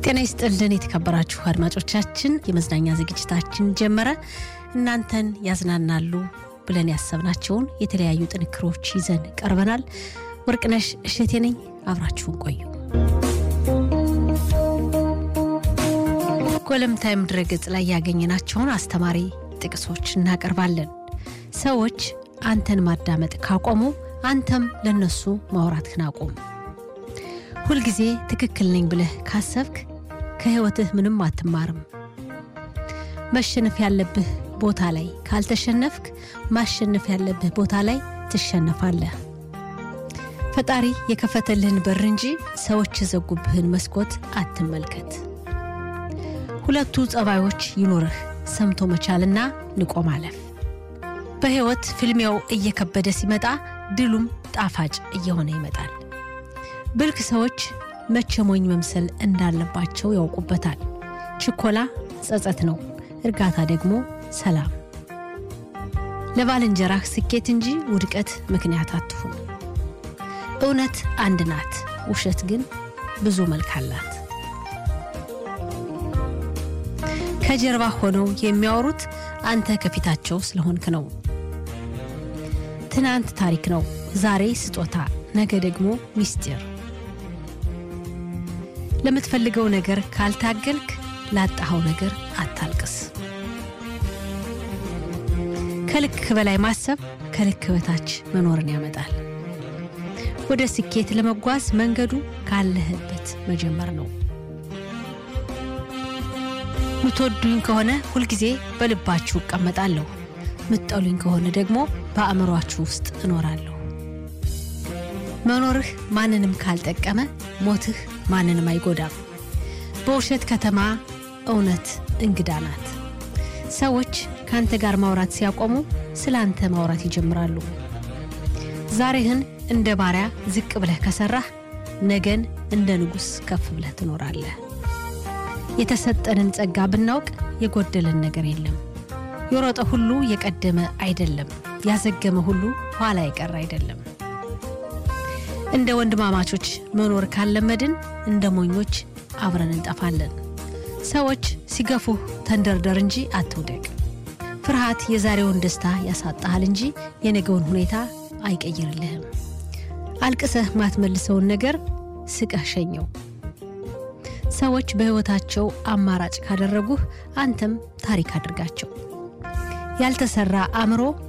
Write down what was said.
ጤና ይስጥልን የተከበራችሁ አድማጮቻችን፣ የመዝናኛ ዝግጅታችን ጀመረ። እናንተን ያዝናናሉ ብለን ያሰብናቸውን የተለያዩ ጥንክሮች ይዘን ቀርበናል። ወርቅነሽ እሸቴ ነኝ። አብራችሁን ቆዩ። ጎለምታይም ድረገጽ ላይ ያገኘናቸውን አስተማሪ ጥቅሶች እናቀርባለን። ሰዎች አንተን ማዳመጥ ካቆሙ አንተም ለነሱ ማውራትህን አቁም። ሁልጊዜ ትክክል ነኝ ብለህ ካሰብክ ከሕይወትህ ምንም አትማርም። መሸነፍ ያለብህ ቦታ ላይ ካልተሸነፍክ ማሸነፍ ያለብህ ቦታ ላይ ትሸነፋለህ። ፈጣሪ የከፈተልህን በር እንጂ ሰዎች የዘጉብህን መስኮት አትመልከት። ሁለቱ ጸባዮች ይኑርህ፣ ሰምቶ መቻልና ንቆ ማለፍ። በሕይወት ፍልሚያው እየከበደ ሲመጣ ድሉም ጣፋጭ እየሆነ ይመጣል። ብልክ ሰዎች መቼ ሞኝ መምሰል እንዳለባቸው ያውቁበታል። ችኮላ ጸጸት ነው፣ እርጋታ ደግሞ ሰላም። ለባልንጀራህ ስኬት እንጂ ውድቀት ምክንያት አትሁን። እውነት አንድ ናት፣ ውሸት ግን ብዙ መልክ አላት። ከጀርባ ሆነው የሚያወሩት አንተ ከፊታቸው ስለሆንክ ነው። ትናንት ታሪክ ነው፣ ዛሬ ስጦታ፣ ነገ ደግሞ ሚስጢር። ለምትፈልገው ነገር ካልታገልክ ላጣኸው ነገር አታልቅስ። ከልክ በላይ ማሰብ ከልክ በታች መኖርን ያመጣል። ወደ ስኬት ለመጓዝ መንገዱ ካለህበት መጀመር ነው። ምትወዱኝ ከሆነ ሁልጊዜ በልባችሁ እቀመጣለሁ፣ ምትጠሉኝ ከሆነ ደግሞ በአእምሯችሁ ውስጥ እኖራለሁ። መኖርህ ማንንም ካልጠቀመ ሞትህ ማንንም አይጎዳም። በውሸት ከተማ እውነት እንግዳ ናት። ሰዎች ከአንተ ጋር ማውራት ሲያቆሙ ስለ አንተ ማውራት ይጀምራሉ። ዛሬህን እንደ ባሪያ ዝቅ ብለህ ከሰራህ ነገን እንደ ንጉሥ ከፍ ብለህ ትኖራለህ። የተሰጠንን ጸጋ ብናውቅ የጎደለን ነገር የለም። የሮጠ ሁሉ የቀደመ አይደለም፣ ያዘገመ ሁሉ ኋላ የቀረ አይደለም። እንደ ወንድማማቾች መኖር ካለመድን እንደ ሞኞች አብረን እንጠፋለን። ሰዎች ሲገፉህ ተንደርደር እንጂ አትውደቅ። ፍርሃት የዛሬውን ደስታ ያሳጣሃል እንጂ የነገውን ሁኔታ አይቀይርልህም። አልቅሰህ ማትመልሰውን ነገር ስቀህ ሸኘው። ሰዎች በሕይወታቸው አማራጭ ካደረጉህ አንተም ታሪክ አድርጋቸው። ያልተሰራ አእምሮ